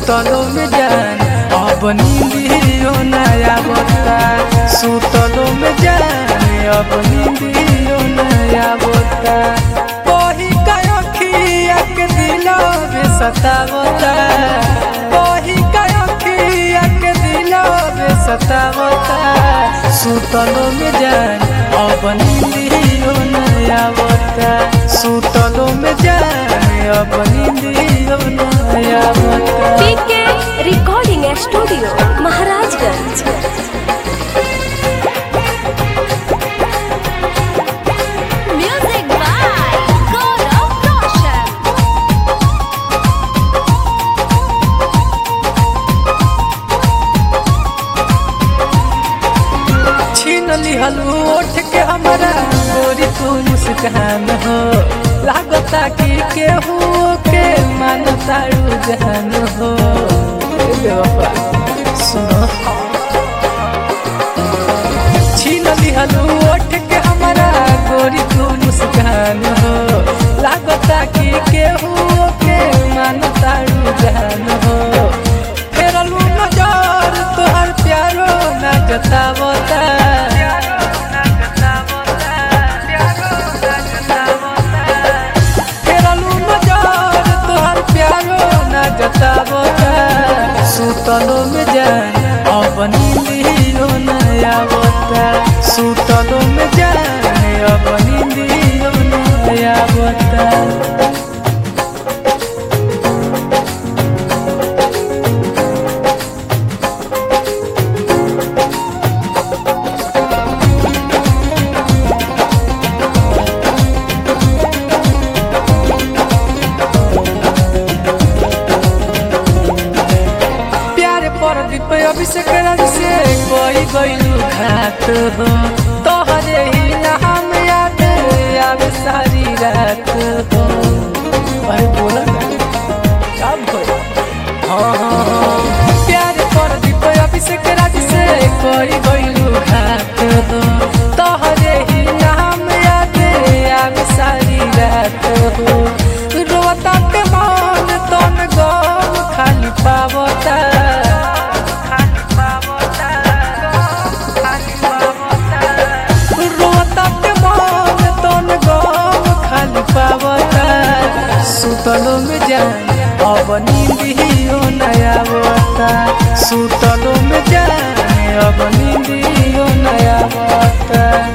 सुतलो में जान अब नींदियो नया बता सुतलो में जान अब नींदियो नया बता कोही का अखिया के दिलो बे सतावता कोही का अखिया के दिलो बे सतावता सुतलो में जान अब नींदियो नया बता सुतलो में जान अब नींदियो नया बता PK recording studio Maharajganj music by Gaurav Roshan छीन लिहल ओठ के हमारा गोरी तू मुस्कान हो लागता कि केहू के मानता रुझान हो ए बेवफा, सुनो छीन लिहल ओठ के हमारा गोरी तू मुस्कान हो लागता कि केहू के मानता रुझान हो फेरलू नजर तोहर प्यारो ना जतावता फेरलू नजर तोहर प्यारो ना जतावता सुतलो में जान अब नींदियो नया बता सुतलो में जान अब नींदियो नया बता प्यार पर दीप अभिषेक राज से कोई गईलू घात हो तोहरे ही नाम याद आवे सारी रात हो अरे बोला ना क्या भइल? हाँ हाँ हाँ प्यार पर दीप अभिषेक राज से कोई गईलू घात हो तोहरे ही नाम याद आवे सारी रात हो रोता के मन तन गम खाली पावता रोता के मन तन गम खाली पावता सुतलो में जान अब नींदियो नया बता सुतलो में जान अब नींदियो नया बता